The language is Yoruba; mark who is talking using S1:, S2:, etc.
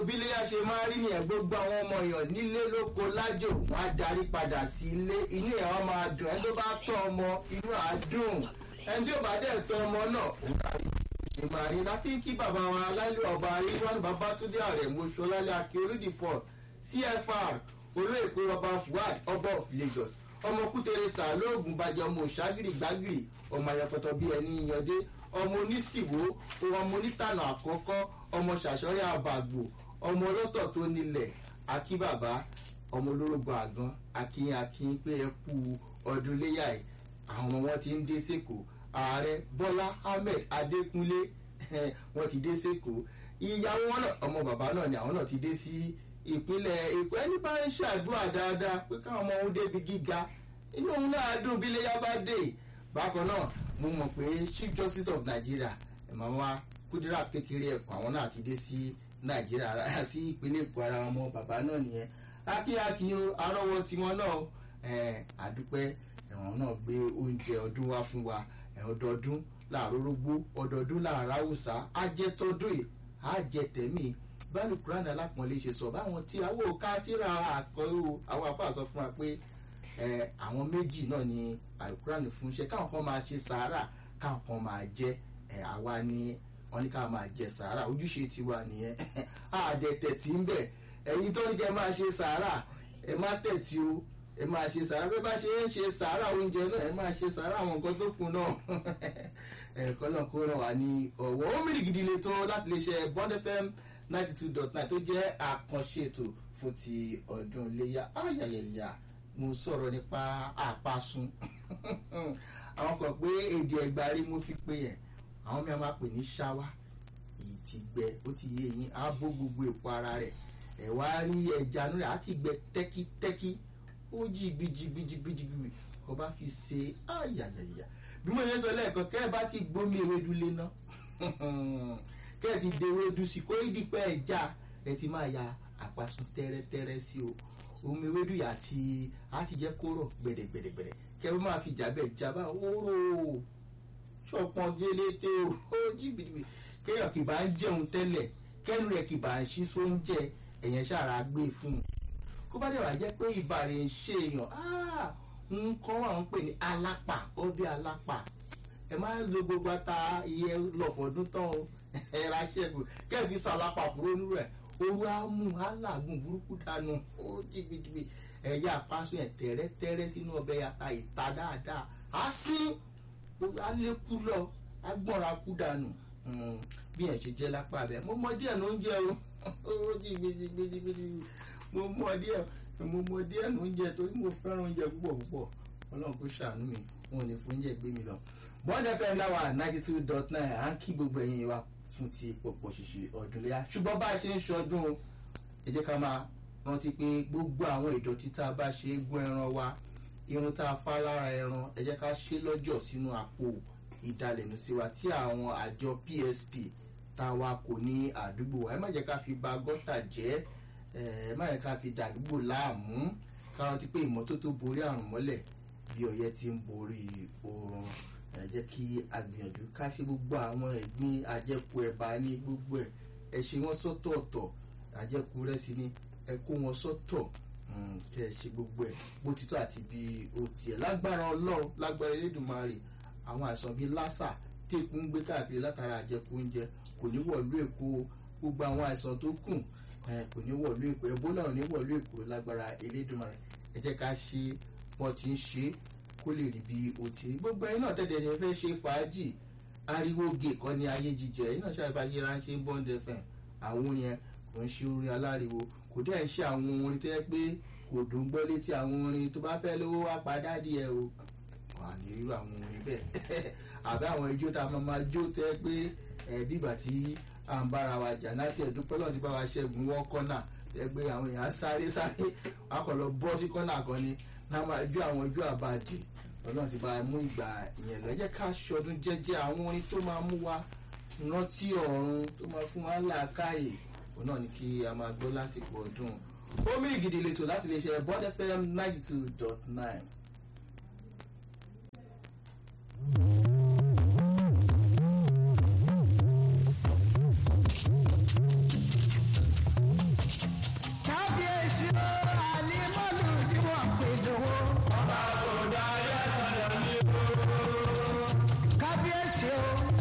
S1: bíléyà ṣe máa rí nìyẹn gbogbo àwọn ọmọ èèyàn nílé lóko lájò wọn á darí padà sí ilé inú ẹ̀ wọ́n máa dùn ẹni tó bá tọ́ ọmọ inú á dùn ẹni tí ò bá dẹ̀ tọ́ ọmọ náà òun darí ṣe máa rí láti ń kí bàbá wa aláìlú ọba ríwánu babátúndé ààrẹ mọ́ṣọ́lálẹ́ akíolúdìfọ́ cfr olóèkó ọba fuad ọba of lagos ọmọ kútere sàlóògùn bàjẹ́ ọmọ òṣàgìrì gbàgìrì ọmọ ayọpọtọ bíi ẹni yànjẹ ọmọ onísìwò ọmọ onítànà àkọ́kọ́ ọmọ ṣàṣọrẹ́ àbàgbò ọmọ ọlọ́tọ̀ tó nílẹ̀ akíbàbá ọmọ olórógbò àgán akínyìn akínyìn pé ẹ kú ọdún léyà ẹ̀ àwọn wọn ti ń dé sẹ́kọ̀ọ́ ààrẹ bọ́lá ahmed adékúnlé wọn ti dé sẹ́kọ̀ọ́ ìyàwó wọn náà ọmọ bàbá náà ni àwọn náà ti dé sí ìpínlẹ̀ èkó ẹni bá ń ṣàdúrà dáadáa pé káwọn ọmọ òun débi gíga inú òun náà dùn bí léyà bá dé bákan náà mo mọ̀ pé chief justice of nigeria màmá kudirat kékeré ẹ̀kọ́ àwọn náà ti dé sí nàìjíríà sí ìpínlẹ̀ èkó ara wọn mọ bàbá náà nìyẹn akíyakí o arọ́wọ́ tiwọn náà àdúpẹ́ ẹ̀wọ̀n náà gbé oúnjẹ ọdún wá fún wa ọdọọdún láàárọ̀ rógbó ọdọọdún láàárọ̀ haúsá ajẹ́tọ́dún yìí ajẹ́tẹ̀mí báàlù kúránì alápọ̀nlé ṣe sọ báwọn tí àwọn òkà tíra àkọ́rò àwọn afá sọ fún wa pé àwọn méjì náà ni àlùkùránì fún iṣẹ́ káwọn kan máa ṣe sàárà káwọn kan máa jẹ àwa ni wọn ní ká máa jẹ sàárà ojúṣe tiwa nìyẹn àdẹ̀tẹ̀ tí ń bẹ̀ ẹ̀yin tó ń jẹ máa ṣe sàárà ẹ má tẹ̀tí o ẹ máa ṣe sàárà bí bá ṣe ń ṣe sàárà oúnjẹ náà ẹ máa ṣe sàárà àwọn nǹkan tó kù náà ẹ̀kọ́ náà kó ràn wá ní ọ̀wọ́ ó mìíràn gidi le tó láti lè ṣe bond fm ninety two dot nine tó jẹ́ àkànṣe ètò fún ti ọdún iléyà ayayẹyà mo sọ̀rọ̀ nípa àpasun àwọn kan pé èdè ẹgbàá rí mo fi pé yẹn àwọn mìíràn máa pè ní ṣáwá èyí ti gbẹ ó ti yé yín á bó gbogbo èpo ara rẹ̀ ẹ̀ wá rí ẹja nù rẹ̀ á ti gbẹ tẹ́kítẹ́kí ó jí gbìjìgbìjìgbìjìgbì kò bá fi ṣe ayayẹyà bí mo ṣe sọ lẹ́ẹ̀kan kẹ́ ẹ bá ti gbómi ewédú lé ná kẹ́ ẹ ti de ewédú sí kó ìdípẹ́ ẹja ẹ ti máa ya àpasun tẹ́rẹ́tẹ́rẹ́ sí o omi ewédú yà ti á ti jẹ́ kó rọ̀ gbẹ̀dẹ̀gbẹ̀dẹ̀gbẹ̀dẹ̀ kẹ́ ẹ bá fi jàbẹ́ jábá wóró ṣọpọ́n gélété o ó jí gbìjìgbì kéèyàn kì bá ń jẹun tẹ́lẹ̀ kẹ́nu rẹ̀ kì bá ń ṣí sóúnjẹ ẹ̀yẹn ṣàrà gbé fún un kó bá dẹ̀ wá jẹ́ pé ibà rẹ̀ ń ṣe èèyàn nǹkan wà ń pè ní alápà ọbẹ̀ alápà ẹ máa ń lo gbogbo ata iye lọ́fọ̀ọ́dún tán o ẹ ra ṣẹ́gun kẹ́ẹ̀fì sàlápà fúrónú rẹ̀ oru amú alágùn burúkú dànù ó jìgbìjìgbì ẹ̀yà àpasùn ẹ̀ tẹ́rẹ́tẹ́rẹ́ sínú ọbẹ̀ ata ìta dáadáa á sí alékú lọ agbọ́nra kú dànù bí ẹ̀ ṣe jẹ́ lápá bẹ́ẹ̀ mo mọ díẹ̀ ló ń jẹ́ o ó jìgbìjìgbìjìgbì mo mọ díẹ̀ mo mọ díẹ̀ ló ń jẹ torí mo fẹ́ràn oúnjẹ púpọ̀ púpọ̀ ọlọ́run kò ṣàánú mi wọn ò ní fún oúnjẹ gbé mi lọ. bond fm láwa ninety two dot nine à ń kí gbogbo ẹ̀yin wa fún ti pọ̀pọ̀ ṣìṣì ọdún léyà ṣùgbọ́n bá a ṣe ń ṣọdún o ẹ jẹ́ ká máa rántí pé gbogbo àwọn ìdọ̀tí tá a bá ṣe é gún ẹran wa irun tá a fá lára ẹran ẹ jẹ́ ká ṣe lọ́jọ́ sínú àpò ìdalẹ̀nu sí wa tí àwọn àjọ psp tá a wa kò ní àdúgbò ẹ má jẹ́ ká fi ba gọ́tà jẹ́ ẹ má yẹ ká fi dàdúgbò láàmú ká rántí pé ìmọ́tótó borí àrùn mọ́lẹ̀ bí ọyẹ́ ti ń borí oorun ẹ jẹ́ kí a gbìyànjú ká ṣe gbogbo àwọn ẹ̀gbin àjẹkù ẹ̀bà ní gbogbo ẹ̀ ẹ ṣe wọ́n sọ́tọ̀ọ̀tọ̀ àjẹkù rẹ́sì ní ẹ kó wọn sọ́tọ̀ kẹ́ ẹ ṣe gbogbo ẹ̀ bó ti tọ́ àti bí ó tiẹ̀ lágbára ọlọ́run lágbára elédùnmarè àwọn àìsàn bíi lásà téèkù ń gbé káàkiri látara àjẹkù oúnjẹ kò ní wọ̀lú èkó gbogbo àwọn àìsàn tó kù kò ní wọ̀lú èkó ebola ò ní wọ̀lú èkó lágbára elédùnmarè ẹ jẹ́ ká ṣe wọ́n ti ń ṣe kó lè rí bí o ti rí gbogbo ẹ̀yin náà tẹ̀lé ẹni fẹ́ ṣe fàájì ariwo gè kọ́ ni ayé jíjẹ ẹ̀yin náà ṣàlùfà ṣe ránṣẹ́ ń bọ́ǹdẹ̀ fẹ̀ àwọn yẹn kò ń ṣe orin aláriwo kò dẹ́ ń ṣe àwọn orin tó yẹ pé kò dùn gbọ́ létí àwọn orin tó bá fẹ́ lówó wá padà díẹ̀ o wà ní irú àwọn orin bẹ́ẹ̀ àbí àwọn ijó tá a máa máa jó tẹ́ pé ẹ̀ẹ́dì ìgbà tí à ń bára wa jà láti ẹ̀dúpẹ́ lọ́n ti bá wa ṣẹ́gun wọ́n kọ́nà ẹgbẹ́ àwọn èèyàn sáré sáré akọ̀lọ̀ bọ́ sí kọ́nà kan ni náà máa jó àwọn ojú àbàdì ọlọ́run ti bá mú ìgbà ìyẹn lọ ẹ jẹ́ ká ṣọdún jẹ́jẹ́ àwọn orin tó máa mú wa rántí ọ̀run tó máa fún wa làákàyè òun náà ni kí a máa gbọ́ lásìkò ọdún omi ìgìdì lẹ́tọ̀ láti lè ṣe bọ́dẹ́fẹ́ ninety two dot nine.